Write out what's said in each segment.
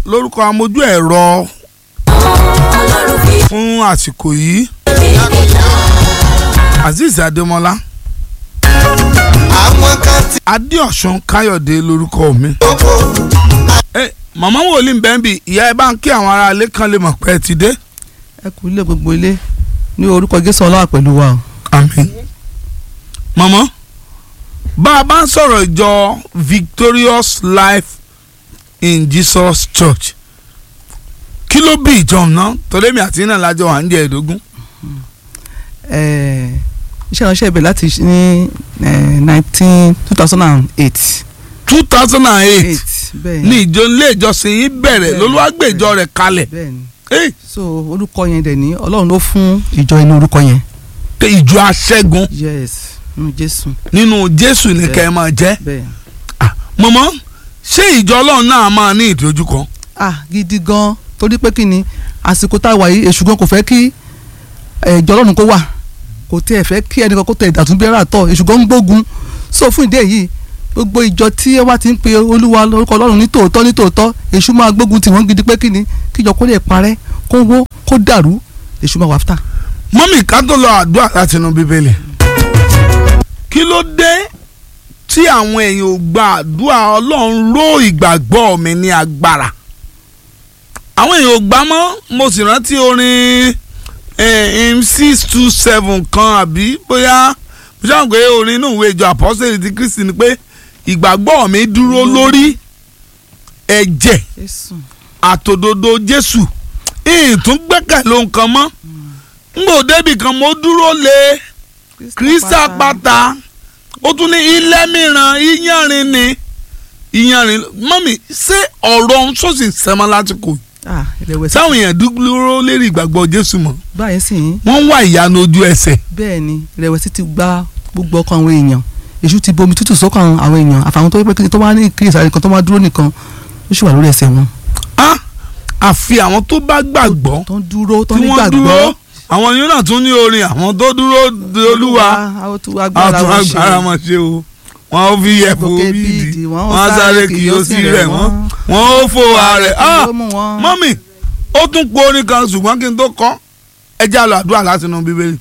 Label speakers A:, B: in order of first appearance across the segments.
A: lórúkọ amójú ẹ̀rọ
B: ọlọ́run fi
A: fún àsìkò yìí azeez adémọlá
C: àwọn kan ti
A: adéọ̀sùn káyọ̀dé lórúkọ mi.
C: kókó
A: ẹ màmá wòlíì bẹ́ẹ̀ bí ìyá ẹ bá ń kí àwọn ará ilé kan lè mọ̀ pé ẹ ti dé.
D: ẹ kú ilé gbogbo ilé ní orúkọ jésù ọlọ́wà pẹ̀lú wa o.
A: àmín. màmá bá a bá ń sọ̀rọ̀ ìjọ victorious life in jesus church kí ló bí ìjọ náà torí mi àti iná lájọ wà ń jẹ ẹ̀ẹ́dógún.
D: Eh, iṣẹ́ ìránṣẹ́ ibẹ̀ láti ṣ- ní nineteen two thousand and eight.
A: two thousand and eight
D: bẹ́ẹ̀
A: ní ìjọ ilé ìjọsìn yìí bẹ̀rẹ̀
D: Bẹ́ẹ̀,
A: lolúwàgbèjọ rẹ̀ kalẹ̀
D: bẹ́ẹ̀ ni
A: Eh,
D: so orúkọ yẹn dẹ̀ ní ọlọ́run ló fún ìjọ inú orúkọ yẹn.
A: pé ìjọ aṣẹ́gun
D: yes nínú jésù
A: nínú jésù ní
D: Bẹ́ẹ̀.
A: kẹ́ ẹ máa jẹ́
D: bẹ́ẹ̀.
A: mọ̀mọ́ ṣé ìjọ ọlọ́run náà máa ní ìdojúkọ.
D: ah gidi gan torí pé kí ni àsìkò tá a wà yìí èṣù gan kò fẹ́ kí eh, ìjọ ọlọ́run kó wà kò tẹ́ ẹ̀ fẹ́ kí ẹnìkan kó tẹ ìdàtúnbẹ́rẹ́ àtọ̀ èṣù gan ń gbógun so fún ìdí èyí gbogbo ìjọ tí ẹ wá ti ń pe olúwa lórúkọ ọlọ́run ní tòótọ́ ní tòótọ́ èṣù máa gbógun tì wọ́n gidi pé kí ni kíjọ kó lè parẹ́ kó wó kó dàrú èṣù máa wà fúta.
A: mọ́mì ká tó lọ àdúrà láti inú bíbélì. kí ló dé tí àwọn èèyàn ò gba àdúrà ọlọ́run ró ìgbàgbọ́ mi ní agbára. àwọn èèyàn ò gbà mọ́ mo sì rántí orin m six two seven kan àbí bóyá mo ṣáà ń pé orin inú ìwé ìjọ àpọ́sẹ̀lì ti kristi ni pé ìgbàgbọ́ mi dúró lórí ẹ̀jẹ̀ àtòdodo jésù ìtún gbẹ́kẹ̀lé nǹkan mọ́ ngbò débì kan mo dúró lé kristi àpáta ó tún ní ilé mìíràn iyanrin ni iyanrin mọ́mì ṣé ọ̀rọ̀ ń sọ̀sì sẹ́mọ́ lásìkò yìí?
D: ah ìrẹ̀wẹ̀sì
A: sáwọn èèyàn dúró lérí ìgbàgbọ́ jésù mọ́
D: báyìí sì ń
A: wọ́n ń wá ìyanu ojú ẹsẹ̀
D: bẹ́ẹ̀ ni ìrẹ̀wẹ̀sì ti gba gbogbo ọkàn àwọn èèyàn èṣù ti bomi tútù sọ́kàn àwọn èèyàn àfàwọn tó pé kí ni tó wá ní kíyèsí nìkan tó máa dúró nìkan ó sì wà lórí ẹsẹ̀ wọn.
A: á àfi àwọn tó bá gbàgbọ́
D: tó ń dúró tó
A: tí
D: ń
A: wọ́n dúró
D: nígbàgbọ́.
A: àwọn yóò náà tún ní orin àwọn tó dúró de olúwa
D: àwọn tó agbára
A: àtún
D: wọn ṣe
A: agbára wọn ṣe o wọn ó fi yẹ̀fọ́
D: Gòkè
A: bíìdì
D: bíìdì,
A: wọn á sáré kì yóò sí rẹ̀ wọ́n
D: wọ́n.
A: wọn ó fò ààrẹ
D: Kí ló mú wọn?
A: mọ́mì ó tún po orin kan ṣùgbọ́n kí n tó kọ́ ẹ já lọ àdúrà láti inú bíbélì.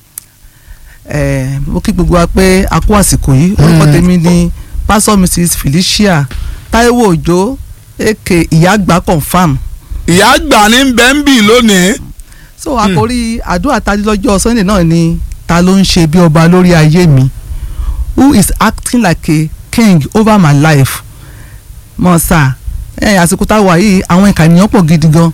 D: ẹ mo kí gbogbo wa pé a kú àsìkò yìí orúkọ tèmi ni pásọ mrs felicia taiwo òjó aka ìyá àgbà confam
A: ìyá àgbà ní bẹ́ńbì lónìí
D: so àkórí àdúrà tadi lọ́jọ́ sunday náà ni ta ló ń ṣe bí ọba lórí ayé mi who is acting like a king over my life mọ̀ọ́sà ẹ̀ àsìkò tá a wà yìí àwọn ìkànnìyàn pọ̀ gidi gan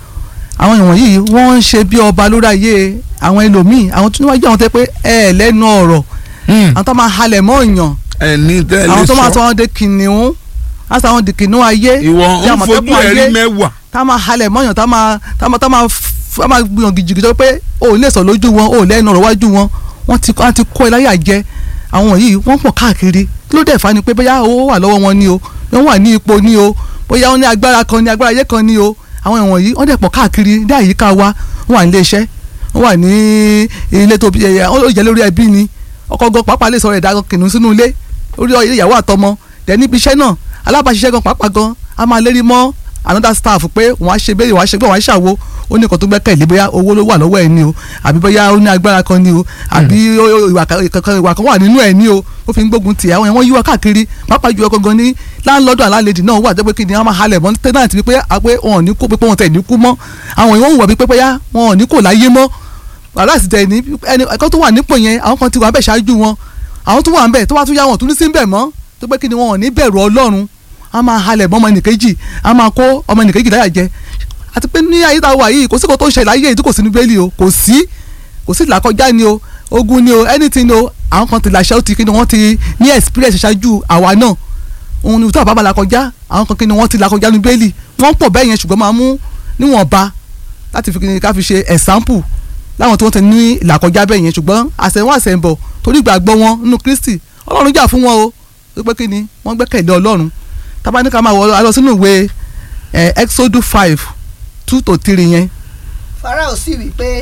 D: àwọn ìwọ̀n yìí wọ́n ń ṣe bí ọba lórí ayé àwọn ẹlòmíì àwọn tó níwájú àwọn tẹ́ pé ẹ lẹ́nu ọ̀rọ̀ àwọn tó máa halẹ̀ mọ́ èèyàn
A: ẹni tẹ́lẹ̀
D: àwọn tó máa sọ
A: sọ
D: wọn de kìnìún á sọ àwọn di kìnìún ayé
A: ìwọ
D: bí
A: ń
D: àmọ̀tẹ́kùn
A: fojú ẹ̀rí
D: ayé
A: mẹ́wàá
D: tá máa halẹ̀ mọ́yàn tá máa tá máa tá máa f- tá máa gbìyàn gìjìgì tó pé o ò lè sọ lójú wọn o ò lẹ́nu ọ̀rọ̀ wájú wọn wọ́n ti wọ́n ti kó ẹ láyà jẹ àwọn yìí wọ́n pọ̀ káàkiri kí ló dẹ̀ fa ni pé bóyá owó wà lọ́wọ́ wọn ni o wọ́n wà ní ipò ni o bóyá wọ́n ní agbára kan ní agbára ayé kan ni o àwọn ìwọ̀n yìí wọ́n dẹ̀ pọ̀ káàkiri ní àyíká wa wọ́n wà ní ilé iṣẹ́ wọ́n wà ní ilé tó ẹ ó jẹ́ lórí ẹbí ni ọkọ gan pàápàá lè sọ̀rọ̀ ẹ̀dá kìnnìún sínú ilé orí ilé ìyàwó àtọmọ dẹ̀ níbi iṣẹ́ náà alábàáṣiṣẹ́ gan pàápàá gan a máa lérí mọ́ another staff pé wọ́n á ṣe bẹ́ẹ̀ wọ́n á ṣe bẹ́ẹ̀ wọ́n á ṣàwo ó ní nǹkan tó gbẹ́kẹ̀lé bóyá owó ló wà lọ́wọ́ ẹ̀ ni o àbí bóyá ó ní agbára kan ni o àbí ó- ó- ìwà kan ìkankan- ìwà kan wà nínú ẹ̀ ni o ó fi ń gbógun tì àwọn ẹ̀wọ̀n yíwá káàkiri pàápàá ju ọkọ̀ gan ní láńlọ́dọ̀ àlálejò náà wà jẹ́ pé kí ni wọ́n máa halẹ̀ mọ́ tẹ́nàtì wípé àpé wọn ò ní kó pé wọn tẹ̀ ní kú mọ́ àwọn ìwọ̀n wọ̀ wípé bóyá wọn ò ní kò láyé mọ́ aláàsì tẹ̀ ní ẹni ẹ̀kọ́ tó wà nípò yẹn àwọn kan ti wà ń bẹ̀ ṣáájú wọn àwọn tó wà ń bẹ̀ tó wá tún yá wọn tún ní sí ń bẹ̀ mọ́ tó pé kí ni wọn ò ní bẹ̀rù ọlọ́run a máa halẹ̀ mọ́ ọmọ ẹnìkejì a máa kó ọmọ ẹnìkejì láyà jẹ àti pé ní ayé tá a wà yìí kò sí kò tó ṣẹlẹ̀ ayé yìí tó kò sí ní bẹ́ẹ̀lì o kò sí kò sí làkọjá ni o ogun ni o anything ni o àwọn kan ti làṣẹ ó ti kí ni wọ́n ti ní experience ṣáájú àwa náà òun ni tó àbábà làkọjá àwọn kan kí ni wọ́n ti làkọjá ní bẹ́ẹ̀lì wọ́n pọ̀ bẹ́ẹ̀ yẹn ṣùgbọ́n máa mú níwọ̀nba láti fi kí ni ká fi ṣe example láwọn tí wọ́n ti ní làkọjá bẹ́ẹ̀ yẹn ṣùgbọ́n àṣẹwọ́n àṣẹ̀ǹbọ̀ torí ìgbàgbọ́ wọn nínú Kristi Ọlọ́run jà fún wọn o tó pé kí ni wọ́n gbẹ́kẹ̀lé Ọlọ́run tábà ní ká máa wọ alọ sínú ìwé ẹ Exodus five two to three yẹn
E: Fáráò sì wí pé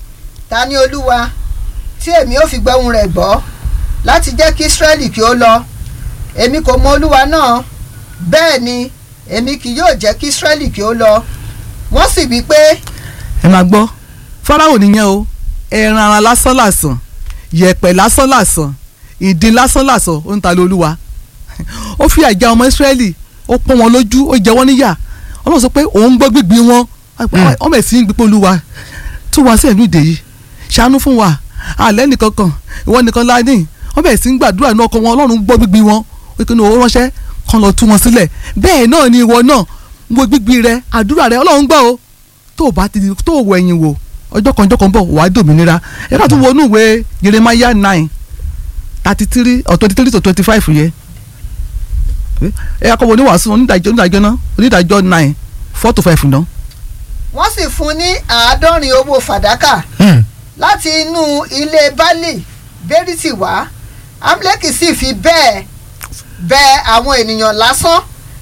E: ta ni olúwa tí èmi ò fi gbóhùn rẹ̀ gbọ́ láti jẹ́ kí Ísírẹ́lì kí ó lọ èmi kò mọ olúwa náà bẹ́ẹ̀ ni èmi kì yóò jẹ́ kí Ísírẹ́lì kí ó lọ wọ́n sì wí pé
D: ẹ máa gbọ́ fáráwò nìyẹn o ẹran ara lásán làsàn yẹ̀pẹ̀ lásán làsàn ìdin lásán làsàn ó ń ta lé olúwa ó fi àjà ọmọ ìsírẹ́lì ó pọ́n wọn lójú ó jẹ wọ́n níyà ọlọ́run sọ pé òun gbọ́ gbígbí wọn ọmọ ẹ̀sìn ń gbígbó olúwa tú wa sí ẹ̀lú ìdè yìí ṣàánú fún wa àlẹ́ nìkan kan ìwọ nìkan láàánú ọmọ ẹ̀sìn ń gbàdúrà náà kọ wọn ọlọ́run gbọ́ gbígbí wọn ó kí ni owó ránṣẹ́ kan lọ tú wọn sílẹ̀ bẹ́ẹ̀ náà ni ìwọ náà gbọ́ gbígbí rẹ àdúrà rẹ ọlọ́run gbọ́ o tó o bá ti tó o wọ ẹ̀yìn wò ọjọ́ kan ọjọ́ kan bọ̀ wàá dòmìnira ẹ ká tún wọnú ìwé Jeremiah nine thirty three or twenty three to twenty five yẹ ẹ yà kọ́ wọ oníwàásù onídàájọ́ onídàájọ́ náà onídàájọ́ nine four to five náà.
E: wọ́n sì fún ní àádọ́rin owó fàdákà láti inú ilé baálé bẹ́rìtì wá amleki sì fi bẹ́ẹ̀ bẹ àwọn ènìyàn lásán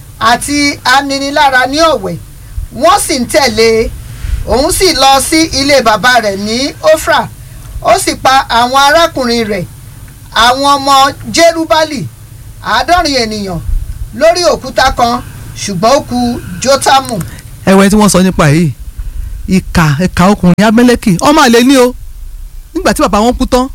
E: àti aninilára ní ọ̀wẹ̀ wọ́n sì ń tẹ̀lé òun sì lọ sí ilé bàbá rẹ̀ ní ofra ó sì pa àwọn arákùnrin rẹ̀ àwọn ọmọ jerubali àádọ́rin ènìyàn lórí òkúta kan ṣùgbọ́n ó kù jótámù
D: ẹwẹ tí wọ́n sọ nípa yìí ìka ìka ọkùnrin abẹ́lẹ́kì ọmọ àlè ní o nígbà tí bàbá wọn kú tán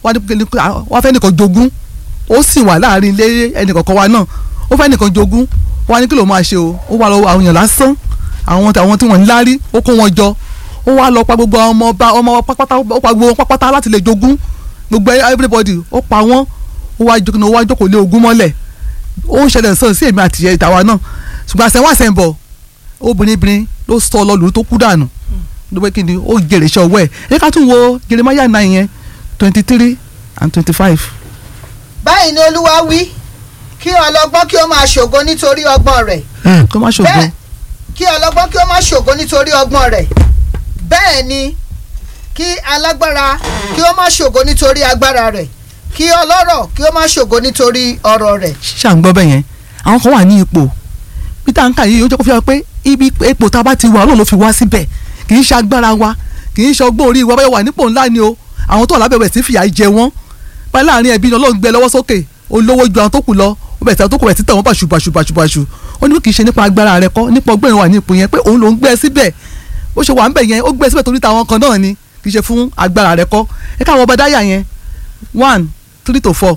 D: wọ́n fẹ́ nìkan jogún ó sì wà láàrin ilé ẹnìkọ̀ọ̀kan wa náà ó fẹ́ nìkan jogún wọ́n á ní kí ló máa ṣe o ó wà lọ́wọ́ àwọn èèyàn lásán àwọn àwọn tí wọ́n ń lárí ó kó wọn jọ ó wá lọ pa gbogbo ọmọ ọba ọmọ pápátá ó pa gbogbo wọn pápátá láti lè jogún gbogbo everybody ó pa wọ́n ó wá jókòó ó wá jókòó lé ogún mọ́lẹ̀ ó ń ṣẹlẹ̀ sọ̀rọ̀ sí èmi àti ìtàwa náà ṣùgbọ́n àṣẹ wọn àṣẹ ń bọ̀ obìnrin ló sọ ọlọ́lù tó kú dànù ló pé kí ni ó jèrè iṣẹ́ ọwọ́ ẹ̀ ẹ ká tún wo Jeremiah nine yẹn twenty three and twenty five.
E: báyìí ni olúwa wí kí ọlọ́gbọ́n kí ó máa ṣògo nítorí ọgbọ́n rẹ̀
D: kó má ṣògo
E: bẹ́ẹ̀ kí ọlọ́gbọ́n kí ó máa ṣògo nítorí ọgbọ́n rẹ̀ bẹ́ẹ̀ ni kí alágbára kí ó máa ṣògo nítorí agbára rẹ̀ kí ọlọ́rọ̀ kí ó máa ṣògo nítorí ọrọ̀ rẹ̀.
D: ṣàǹgbọ́ bẹ́ẹ̀ yẹn àwọn kan wà ní ipò peter nka yìí ó jẹ́ kó fi hàn pé ibi ipò tá a bá ti wà ọlọ́run ló fi wá síbẹ̀ kì í ṣe agbára wa kì í ṣe ọgbọ́n orí wa báyọ̀ wà nípò ńlá ni o àwọn tó wà lábẹ́ rẹ̀ sí fìyà jẹ wọ́n báyìí láàrin ẹbí ni ọlọ́run gbé lọ́wọ́ sókè olówó ju àwọn tó kù lọ ó bẹ̀rẹ̀ sí àwọn tó kù rẹ̀ títà wọ́n bàṣù bàṣù bàṣù bàṣù ó ní kì í ṣe nípa agbára rẹ̀ kọ́ nípa ọgbọ́n ìwà ní ipò yẹn pé òun ló ń gbé síbẹ̀ ó ṣe wà ń bẹ̀ yẹn ó gbé síbẹ̀ torí táwọn kan náà ni kì í ṣe fún agbára rẹ̀ kọ́ ẹ káwọn ọba dáyà yẹn one three to four.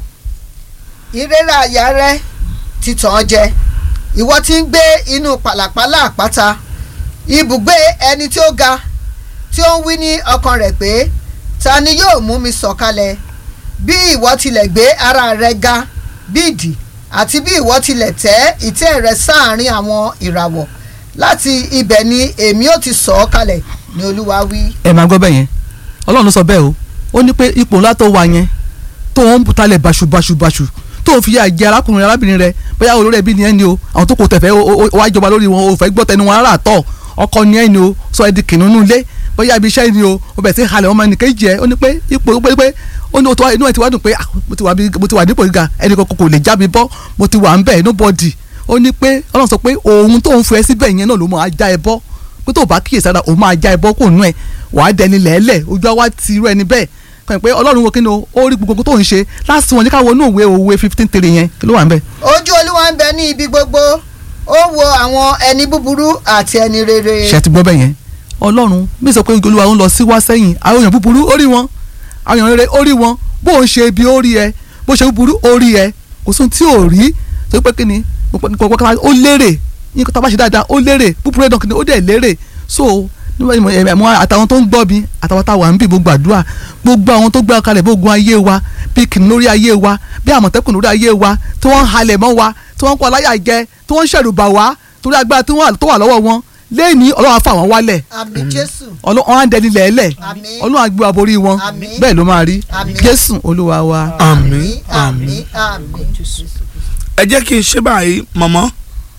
E: ìrora àyà rẹ ti tàn án jẹ ìwọ tí ń gbé inú pàlàpàlà àpáta ibùgbé ẹni tí ó ga tí ó ń wí ní ọkàn rẹ̀ pé ta ni yóò mú mi sọ̀kalẹ̀ bí ìwọ tilẹ̀ gbé ara rẹ ga bí ìdì àti bí ìwọ tilẹ̀ tẹ́ ìtẹ́ rẹ sáàárín àwọn ìràwọ̀ láti ibẹ̀ ni èmi ó ti sọ̀ ọ́ kalẹ̀ ni olúwa wí.
D: ẹ máa gbọ́ bẹ́ẹ̀ yẹn ọlọ́run ló sọ bẹ́ẹ̀ o ó ní pé ipò ńlá tó wà yẹn tó ń butalẹ̀ bàṣubàṣubàṣu tó ń fi yà jẹ arákùnrin arábìnrin rẹ bóyá olórí ẹbí ni ẹ ni o àwọn tó kò tẹ̀fẹ́ wá jọba lórí wọn o fẹ́ gbọ́ tẹnu wọn rárá tọ̀ ọkọ ni ẹ ni o sọ ẹ di kìnnìún ilé bóyá ibi iṣẹ́ ni o o bẹ̀ sí halẹ̀ wọn máa nìkan jẹ́ ó ní pé ipò pé pé ó ní inú ẹ ti wá dùn pé mo ti wà mo ti wà nípò gíga ẹnì kan kò lè já mi bọ́ mo ti wà ń bẹ̀ nobody ó ní pé ọlọ́run sọ pé òun tó ń fẹ́ síbẹ̀ yẹn náà ló máa já ẹ bọ́ pé tó bá kíyèsára òun máa já ẹ bọ́ kò nú ẹ wàá dẹni lẹ́lẹ̀ ojú àwa ti irú ẹni bẹ́ẹ̀ kàn pé ọlọ́run wo kí ni ó rí gbogbo tó ń ṣe láti wọn ní ká wọnú òwe òwe fifteen three yẹn kí ló wà ń bẹ̀.
E: ojú olúwa ń bẹ ní ibi gbogbo ó wo àwọn ẹni búburú àti ẹni rere.
D: ṣe ti gbọ́ bẹ́ẹ̀ yẹn ọlọ́run bí sọ pé olúwa ń lọ sí wá sẹ́yìn àwọn èèyàn búburú ó rí wọn àwọn èèyàn rere ó rí wọn bó ń ṣe ibi ó rí ẹ bó ṣe búburú ó rí ẹ kò sóhun tí ò rí tó pé kí ni ó lérè yín kó tá a bá ṣe dáadáa ó lérè búburú ẹ̀dán kí ni ó dẹ̀ lérè so ẹ̀mọ́ àtàwọn tó ń gbọ́ mi àtàwọn táwa ń bì gbogbo àdúrà gbogbo àwọn tó gbé ọkàlẹ̀ gbogbo ayé wa bí kìnnìún lórí ayé wa bí àmọ̀tẹ́kùn lórí ayé wa tí wọ́n ń halẹ̀ mọ́ wa tí wọ́n ń kọ́ láyà jẹ tí wọ́n ń ṣẹ̀rù bà wá torí agbára tó wà lọ́wọ́ wọn lẹ́ẹ̀ni ọlọ́run á fà wọ́n wálẹ̀
E: àmín jésù
D: ọlọ́run á dẹni lẹ́ẹ̀lẹ̀
E: Àmín.
D: ọlọ́run á gbé wa borí wọn
E: Àmín.
D: bẹ́ẹ̀ ló máa rí
E: Àmín.
D: jésù olúwa wa.
A: àmín
E: àmín
A: àmín.
E: àmín
A: ẹ jẹ́ kí n ṣe báyìí mọ̀mọ́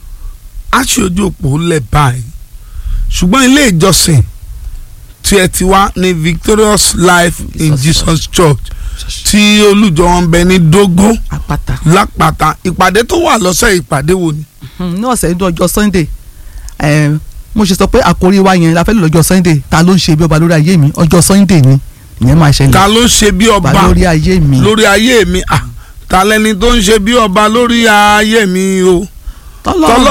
A: á ṣe ojú òpó lẹ̀ báyìí ṣùgbọ́n ilé ìjọsìn tí ẹ ti wá ní Victorious Life in Jesus Church tí olùjọ wọn bẹ ní Dógó
D: àpáta
A: lápáta ìpàdé tó wà lọ́sẹ̀ ìpàdé wo ni.
D: ní ọ̀sẹ̀ ní ọjọ́ sunday eh, mo ṣe sọ pé àkórí wa yẹn la fẹ́ lò lọ́jọ́ sunday ta ló ń ṣe bí ọba lórí ayé mi ọjọ́ sunday ni ìyẹn máa ṣẹlẹ̀
A: ta ló ń ṣe bí
D: ọba
A: ọba
D: lórí ayé mi
A: lórí ayé mi ah ta lẹni tó ń ṣe bí ọba lórí ayé mi o.
D: tọ́lọ́